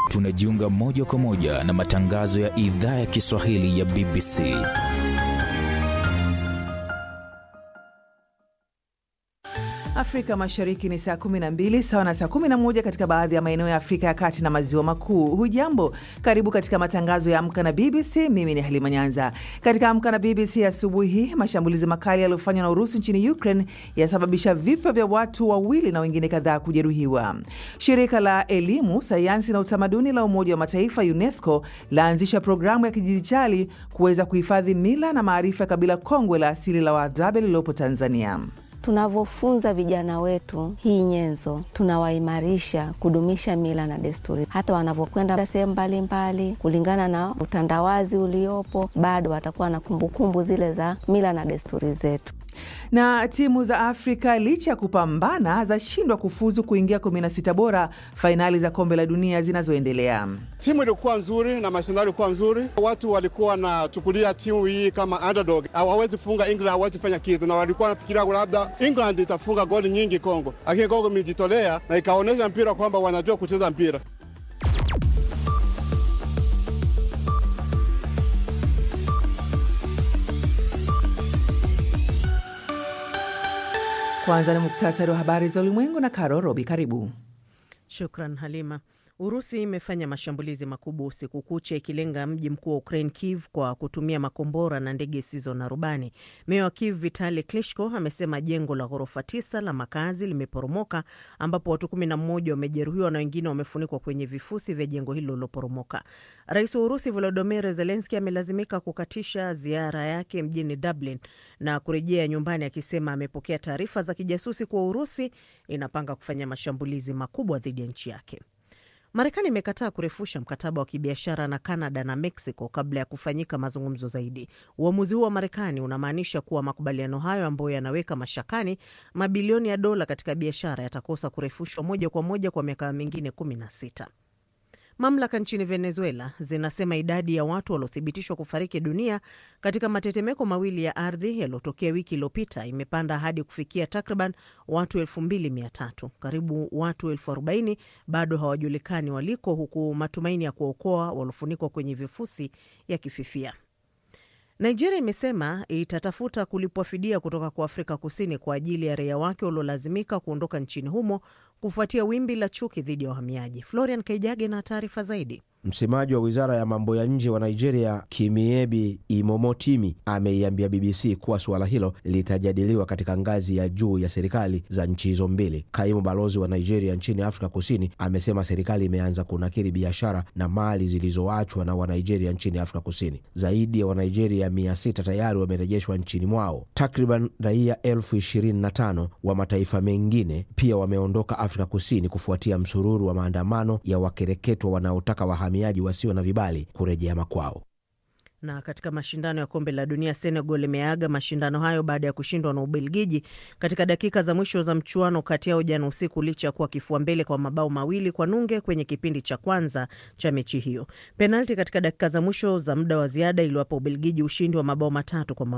tunajiunga moja kwa moja na matangazo ya idhaa ya Kiswahili ya BBC. Afrika Mashariki ni saa 12 sawa na saa 11 katika baadhi ya maeneo ya Afrika ya Kati na Maziwa Makuu. Hujambo, karibu katika matangazo ya Amka na BBC. Mimi ni Halima Nyanza. Katika Amka na BBC asubuhi hii, mashambulizi makali yaliyofanywa na Urusi nchini Ukraine yasababisha vifo vya watu wawili na wengine kadhaa kujeruhiwa. Shirika la elimu, sayansi na utamaduni la Umoja wa Mataifa UNESCO laanzisha programu ya kidijitali kuweza kuhifadhi mila na maarifa ya kabila kongwe la asili la Wahadzabe lililopo Tanzania. Tunavyofunza vijana wetu hii nyenzo, tunawaimarisha kudumisha mila na desturi. Hata wanavyokwenda sehemu mbalimbali, kulingana na utandawazi uliopo, bado watakuwa na kumbukumbu zile za mila na desturi zetu. Na timu za Afrika licha ya kupambana zashindwa kufuzu kuingia 16 bora fainali za kombe la dunia zinazoendelea. Timu ilikuwa nzuri na mashindano ilikuwa nzuri, watu walikuwa wanachukulia timu hii kama underdog, hawawezi funga England, hawawezi fanya kitu, na walikuwa wanafikiria labda England itafunga goli nyingi Kongo, lakini Kongo imejitolea na ikaonyesha mpira kwamba wanajua kucheza mpira. Kwanza ni muktasari wa habari za ulimwengu na Karo Robi. Karibu. Shukran Halima. Urusi imefanya mashambulizi makubwa usiku kucha ikilenga mji mkuu wa Ukraine, Kiev, kwa kutumia makombora na ndege zisizo na rubani. Meya wa Kiev Vitali Klitschko amesema jengo la ghorofa tisa la makazi limeporomoka, ambapo watu kumi na mmoja wamejeruhiwa na wengine wamefunikwa kwenye vifusi vya jengo hilo liloporomoka. Rais wa Urusi Volodymyr Zelensky amelazimika kukatisha ziara yake mjini Dublin na kurejea nyumbani akisema amepokea taarifa za kijasusi kuwa Urusi inapanga kufanya mashambulizi makubwa dhidi ya nchi yake. Marekani imekataa kurefusha mkataba wa kibiashara na Kanada na Mexico kabla ya kufanyika mazungumzo zaidi. Uamuzi huu wa Marekani unamaanisha kuwa makubaliano hayo ambayo yanaweka mashakani mabilioni ya dola katika biashara yatakosa kurefushwa moja kwa moja kwa miaka mingine kumi na sita. Mamlaka nchini Venezuela zinasema idadi ya watu waliothibitishwa kufariki dunia katika matetemeko mawili ya ardhi yaliyotokea wiki iliyopita imepanda hadi kufikia takriban watu elfu mbili mia tatu. Karibu watu elfu arobaini bado hawajulikani waliko, huku matumaini ya kuokoa waliofunikwa kwenye vifusi yakififia. Nigeria imesema itatafuta kulipwa fidia kutoka kwa Afrika Kusini kwa ajili ya raia wake waliolazimika kuondoka nchini humo kufuatia wimbi la chuki dhidi ya wahamiaji. Florian Kaijage na taarifa zaidi. Msemaji wa wizara ya mambo ya nje wa Nigeria, Kimiebi Imomotimi, ameiambia BBC kuwa suala hilo litajadiliwa katika ngazi ya juu ya serikali za nchi hizo mbili. Kaimu balozi wa Nigeria nchini Afrika Kusini amesema serikali imeanza kunakiri biashara na mali zilizoachwa na Wanigeria nchini Afrika Kusini. Zaidi ya Wanigeria mia sita tayari wamerejeshwa nchini mwao. Takriban raia elfu ishirini na tano wa mataifa mengine pia wameondoka Afrika Kusini kufuatia msururu wa maandamano ya wakereketwa wanaotaka wahamiaji wasio na vibali kurejea makwao. Na katika mashindano ya kombe la dunia, Senegal imeaga mashindano hayo baada ya kushindwa na Ubelgiji katika dakika za mwisho za mchuano kati yao jana usiku, licha ya kuwa kifua mbele kwa mabao mawili kwa nunge kwenye kipindi cha kwanza cha mechi hiyo. Penalti katika dakika za mwisho za muda wa ziada iliwapa Ubelgiji ushindi wa mabao matatu kwa